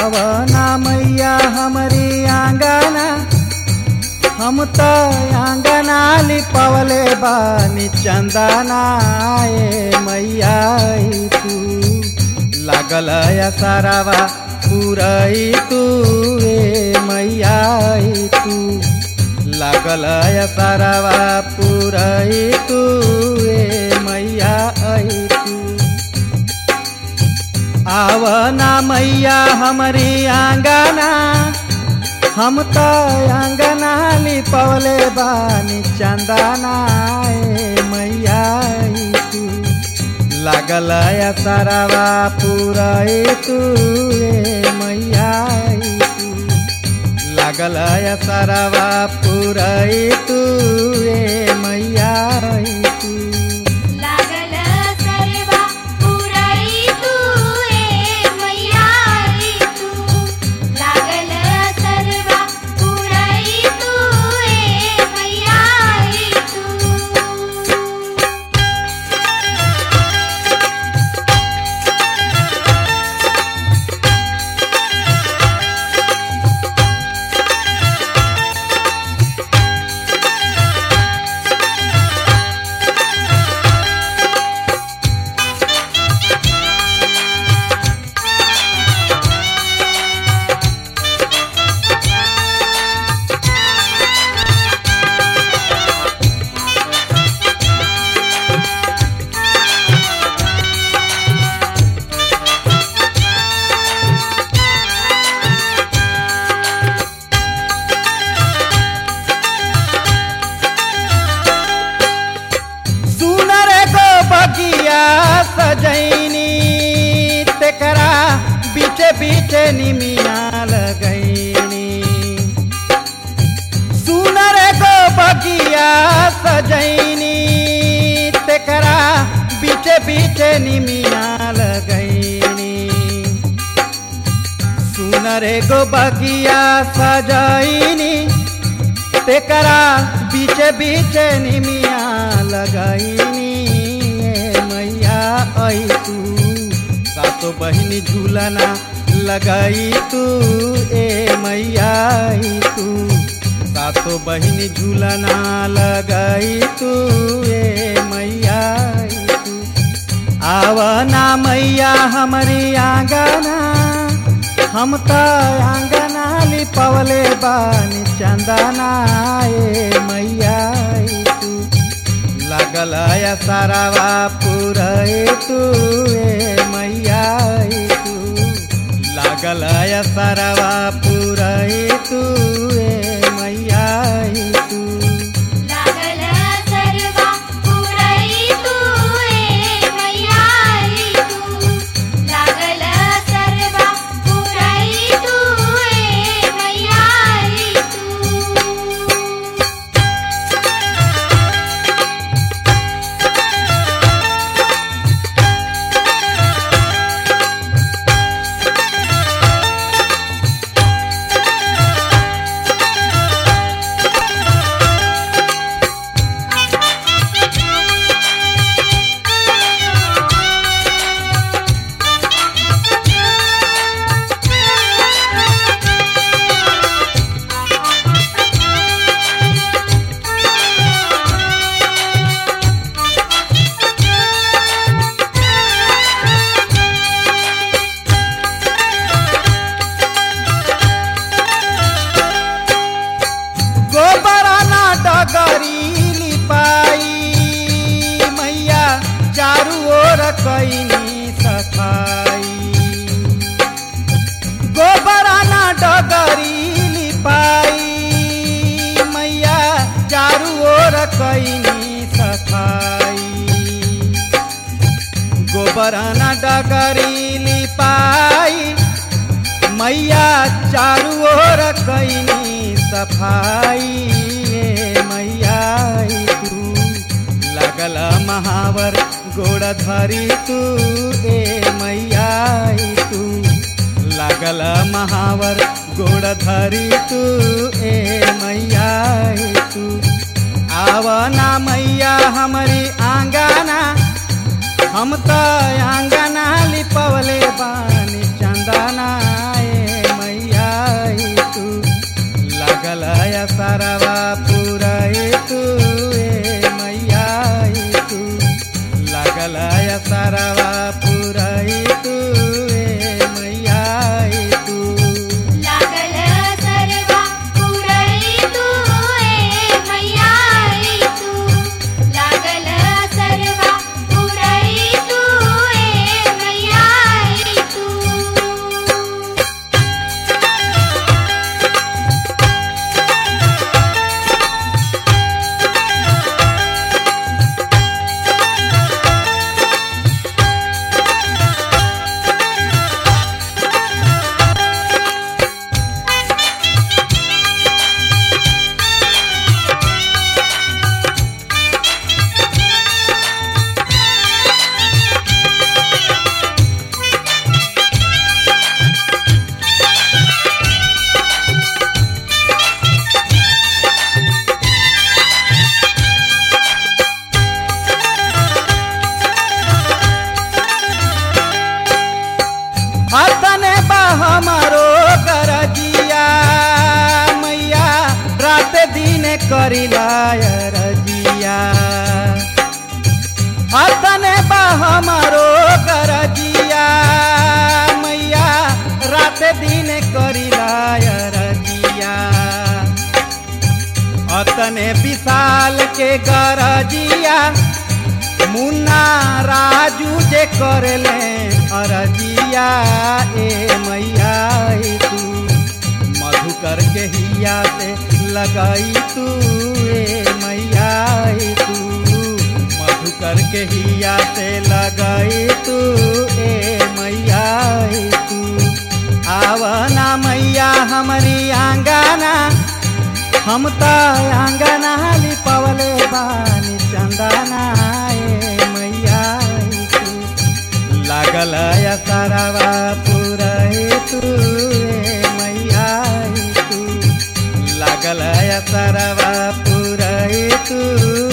आवना मैया हमारी आंगना हम तो आंगना लिपवले बानी चंदना ए मैया आई तू लागल या सारावा पुरई तू ए मैया आई तू लागल या सारावा पुरई तू ए मैया आई तू आवना मैया हमारी आंगना हम तो आंगना लिपवले बानी चंदना ए मैया आई तू लागल या सारावा पुरई तू ए मैया आई तू लागल या सारावा पुरई तू ए मैया आई तू लागल सरवा पुरई तू ए मैया आई तू लागल सरवा पुरई तू ए मैया आई तू सुनर गो बगिया सजैनी तेकरा बीचे बीचे निमिया लगैनी सुनर गो बगिया सजैनी तेकरा बीचे बीचे निमिया लगैनी सुनर गो बगिया सजैनी तेकरा बीचे बीचे निमिया लगाईनी ए मैया आई तू सातो बहिनी झूलना लगाई तू ए मैया आई तू सातो बहिनी झूलना लगाई तू ए मैया आई तू आवना मैया हमारी आंगना हम तो आंगना लिपवले बानी चंदना ए मैया आई तू लागल या सारावा पुरई तू ए मैया आई तू लागल या सारावा पुरई तू ए मैया आई तू लागल सरवा पुरई तू ए मैया आई तू लागल सरवा पुरई तू ए मैया आई तू गोबराना डगरी लिपाई मैया चारू ओर कैनी सफाई गोबराना डगरी लिपाई मैया चारू ओर कैनी सफाई गोबराना डगरी लिपाई मैया चारू ओर कैनी सफाई ए मैया आई तू लगल महावर गोड़ धरी तू ए मैया आई तू लगल महावर गोड़ धरी तू ए मैया आई तू आवना मैया हमारी आंगना हम तो आंगना लिपवले बानी चंदना ए अतने बा हमारो गरजिया मैया रात दिन करिला रजिया अतने बा हमारो गरजिया मैया रात दिन करिला रजिया अतने विशाल के गरजिया मुन्ना राजू जे करले अरजिया ए मैया ए तू मधुकर के हिया से लगाई तू ए मैया ए तू मधुकर के हिया से लगाई तू ए मैया ए तू आवना मैया हमारी आंगना हम त आंगना लिपवले बानी चंदना ए मैया ए तू लागल या सारावा पुरहे तू ए मैया ए तू लागल या सारावा पुरहे तू